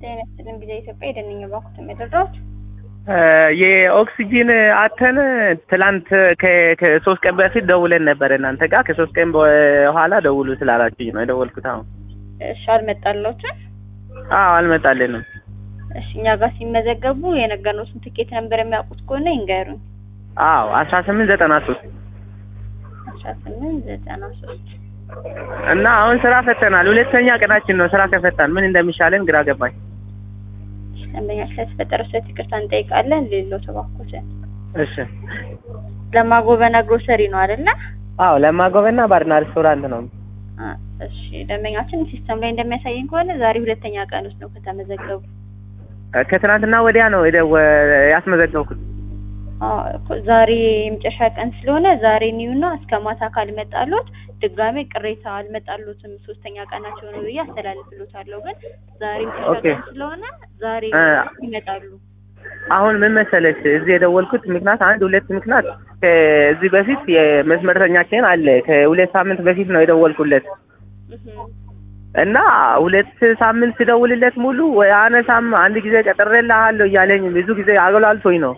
ጤና ይስጥልን ጊዜ ኢትዮጵያ የደንኝ ባኩት የሚደራዎች የኦክሲጂን አተን ትላንት ከ- ከሶስት ቀን በፊት ደውለን ነበር እናንተ ጋር ከሶስት ቀን በኋላ ደውሉ ስላላችሁኝ ነው የደወልኩት። አሁን እሺ አልመጣለዎትም? አዎ አልመጣልንም። እሺ እኛ ጋር ሲመዘገቡ የነገርነዎትን ትኬት ነበር የሚያውቁት ከሆነ ይንገሩኝ። አዎ አስራ ስምንት ዘጠና ሶስት አስራ ስምንት ዘጠና ሶስት እና አሁን ስራ ፈተናል። ሁለተኛ ቀናችን ነው ስራ ከፈታን ምን እንደሚሻለን ግራ ገባኝ። ደንበኛ ስለተፈጠረ ስለት ይቅርታ እንጠይቃለን። ሌሎ ተባኮትን እሺ ለማጎበና ግሮሰሪ ነው አይደለ? አዎ ለማጎበና ባርና ሬስቶራንት ነው። አ፣ እሺ ደንበኛችን ሲስተም ላይ እንደሚያሳየኝ ከሆነ ዛሬ ሁለተኛ ቀን ውስጥ ነው ከተመዘገቡ። ከትናንትና ወዲያ ነው የደወ- ያስመዘገብኩት። አ፣ እኮ ዛሬ የመጨረሻ ቀን ስለሆነ ዛሬ ኒውና እስከ ማታ ካልመጣሎት ድጋሜ ቅሬታ አልመጣሎትም ሶስተኛ ቀናቸው ነው ብዬ አስተላልፍሎታለሁ። ግን ዛሬ የመጨረሻ ኦኬ። ቀን ስለሆነ ዛሬ እ፣ ይመጣሉ። አሁን ምን መሰለሽ እዚህ የደወልኩት ምክንያት አንድ ሁለት ምክንያት ከዚህ በፊት የመስመርተኛችን አለ ከሁለት ሳምንት በፊት ነው የደወልኩለት እህ እና ሁለት ሳምንት ስደውልለት ሙሉ ወይ አነሳም አንድ ጊዜ ቀጥሬልሃለሁ እያለኝ ብዙ ጊዜ አገላልቶኝ ነው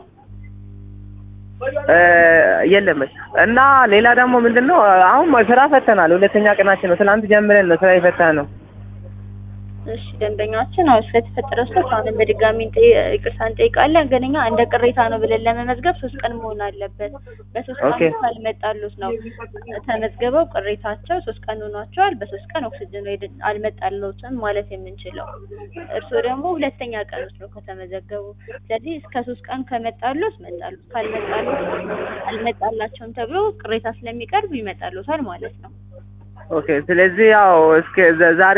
እ፣ የለም እና ሌላ ደግሞ ምንድን ነው አሁን ስራ ፈተናል። ሁለተኛ ቀናችን ነው። ትናንት ጀምረን ነው ስራ የፈታ ነው። እሺ ደንበኛችን አሁን ስለተፈጠረ ስህተት አሁንም በድጋሚ እንጠ- ይቅርታ እንጠይቃለን። ግን እኛ እንደ ቅሬታ ነው ብለን ለመመዝገብ ሶስት ቀን መሆን አለበት። በሶስት ኦኬ። ቀን ካልመጣሉት ነው ተመዝግበው ቅሬታቸው ሶስት ቀን ሆኗቸዋል። በሶስት ቀን ኦክሲጅን ሬድ አልመጣለትም ማለት የምንችለው። እርስዎ ደግሞ ሁለተኛ ቀን ውስጥ ነው ከተመዘገቡ። ስለዚህ እስከ ሶስት ቀን ከመጣሉት መጣሉት፣ ካልመጣሉት አልመጣላቸውም ተብሎ ቅሬታ ስለሚቀርብ ይመጣሉታል ማለት ነው። ኦኬ። ስለዚህ ያው እስከ ዘ- ዛሬ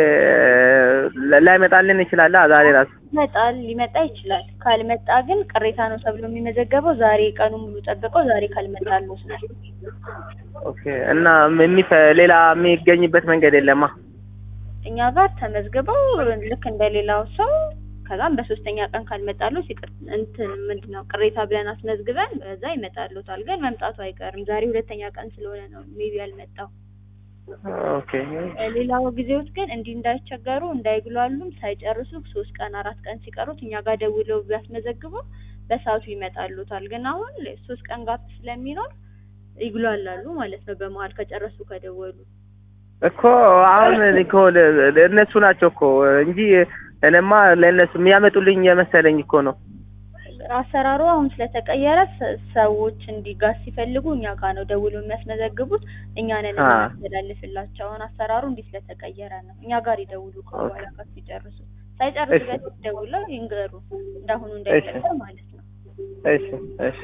እ፣ ላይመጣልን ይችላል። አ፣ ዛሬ ራሱ ይመጣል ሊመጣ ይችላል። ካልመጣ ግን ቅሬታ ነው ተብሎ የሚመዘገበው ዛሬ ቀኑ ሙሉ ጠብቀው ዛሬ ካልመጣሉት ነው። ኦኬ። እና የሚፈ ሌላ የሚገኝበት መንገድ የለማ። እኛ ጋር ተመዝግበው ልክ እንደሌላው ሰው ከዛም በሶስተኛ ቀን ካልመጣሉት ይቅር እንትን ምንድን ነው ቅሬታ ብለን አስመዝግበን በዛ ይመጣሉታል። ግን መምጣቱ አይቀርም። ዛሬ ሁለተኛ ቀን ስለሆነ ነው ሜቢ ያልመጣው። ኦኬ። ሌላው ጊዜዎች ግን እንዲህ እንዳይቸገሩ እንዳይግሏሉም ሳይጨርሱ ሶስት ቀን አራት ቀን ሲቀሩት እኛ ጋር ደውለው ቢያስመዘግቡ በሰዓቱ ይመጣሉታል። ግን አሁን ሶስት ቀን ጋፕ ስለሚኖር ይግሏላሉ ማለት ነው። በመሀል ከጨረሱ ከደወሉ እኮ አሁን እኮ ለ- ለ- እነሱ ናቸው እኮ እንጂ እኔማ ለእነሱ የሚያመጡልኝ የመሰለኝ እኮ ነው። አሰራሩ አሁን ስለተቀየረ ሰ- ሰዎች እንዲጋዝ ሲፈልጉ እኛ ጋር ነው ደውለው የሚያስመዘግቡት። እኛ ነን አ። የምናስተላልፍላቸው። አሁን አሰራሩ እንዲህ ስለተቀየረ ነው። እኛ ጋር ይደውሉ ከበኋላ ጋር ሲጨርሱ ሳይጨርሱ እሺ። በፊት ደውለው ይንገሩ። እንዳሁኑ እንዳይፈጠር ማለት ነው። እሺ፣ እሺ፣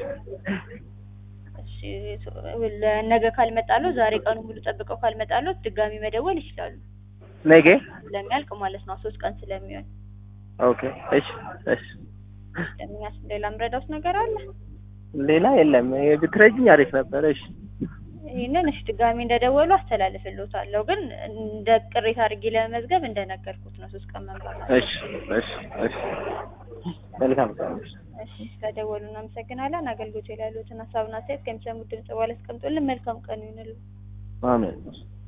እሺ ለነገ ካልመጣሉ ዛሬ ቀኑ ሙሉ ጠብቀው ካልመጣሉ ድጋሚ መደወል ይችላሉ። ነገ ስለሚያልቅ ማለት ነው ሶስት ቀን ስለሚሆን። ኦኬ። እሺ፣ እሺ። ለሚያስ ሌላ ምረዳውስ ነገር አለ? ሌላ የለም። ብትረጅኝ አሪፍ ነበር። እሺ፣ ይህንን እሺ ድጋሚ እንደደወሉ አስተላልፍልዎታለሁ። ግን እንደ ቅሬታ አድርጌ ለመመዝገብ እንደነገርኩት ነው ሶስት ቀን መምጣት እሺ፣ እሺ፣ እሺ። መልካም ቀን። እሺ ከደወሉ እናመሰግናለን። አገልግሎት ላይ ያሉትን ሀሳብና አስተያየት ከሚሰሙት ድምጽ በኋላ አስቀምጡልን። መልካም ቀን ይሁንልን። አሜን።